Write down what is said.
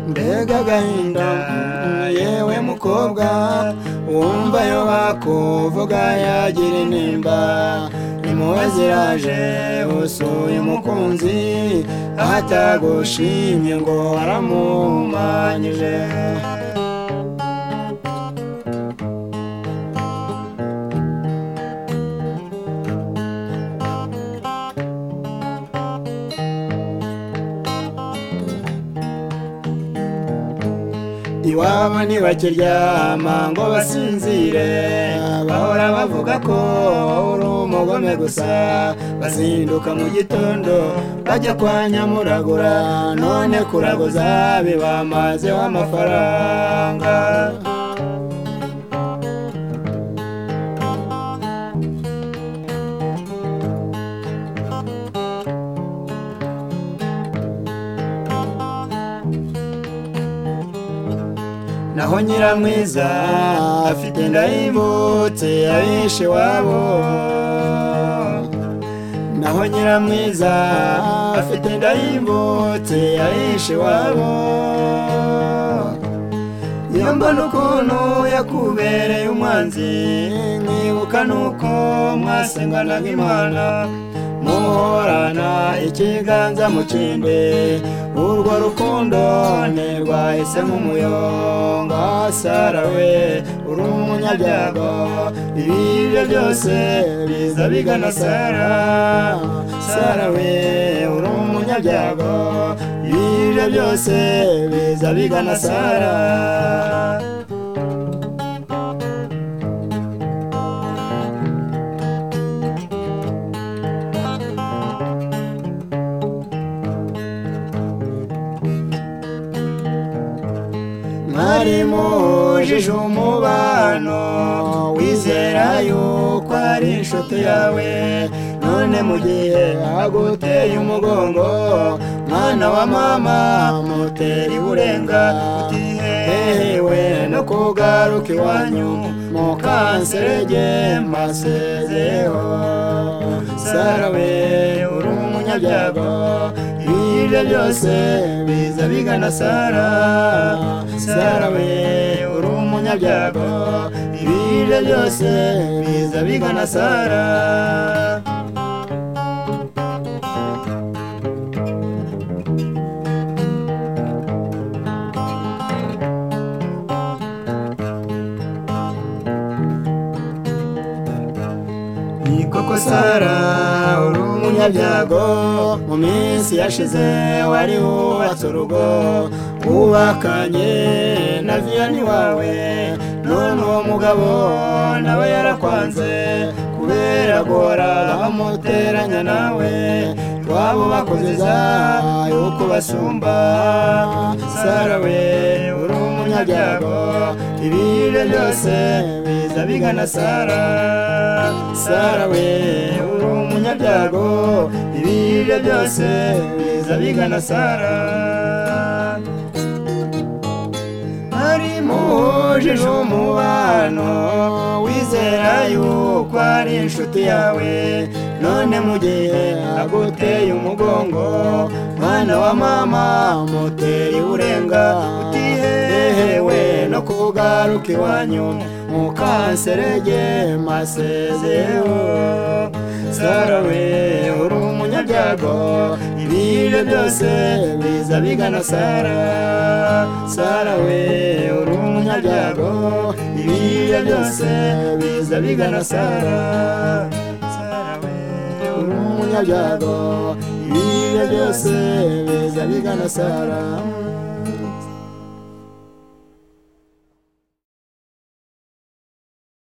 mbega agahinda yewe mukobwa wumva yo bakuvuga yagira intimba impuhwe ziraje usuye umukunzi atagushimye ngo waramuhumanyije iwabo ntibakiryama ngo basinzire bahora bavuga ko uri umugome gusa bazinduka mu gitondo bajya kwa nyamuragura none kuraguza bibamazeho amafaranga naho nyiramwiza afite ndayimutse yabishe wabo naho nyiramwiza afite ndayimutse yabishe wabo iyo mbona ukuntu yakubereye umwanzi nkibuka nuko mwasenganaga imana muhorana ikiganza mu kindi urwo rukundo ntirwahise nk'umuyonga sarawe uri umunyabyago ibiryo byose biza bigana sara sarawe uri umunyabyago ibiryo byose biza bigana sara mwari mujije umubano wizera yuko ari inshuti yawe none mu gihe aguteye umugongo mwana wa mama mutera iburenga utihehewe no kugaruka iwanyu mukanserege mbasezeho sarawe uri umunyabyago ibiryo byose biza bigana sara sara we uri umunyabyago ibiryo byose biza bigana sara koko sara uri umunyabyago mu minsi yashize wari wubatse urugo wubakanye na viyani wawe none uwo mugabo nawe yarakwanze kubera guhora bamuteranya nawe iwabo bakozeza yuko basumba sara we uri umunyabyago ibiryo byose biza bigana sara sara we uri umunyabyago ibiryo byose biza bigana sara ari mujije umubano wizera yuko ari inshuti yawe none mu gihe aguteye umugongo mwana wa mama muteye urenga utihehewe no kugaruka iwanyu mukanserege masezeho sarawe uri umunyabyago ibiryo byose biza bigana sara sarawe uri umunyabyago ibiryo byose biza bigana sara sarawe uri umunyabyago ibiryo byose biza bigana sara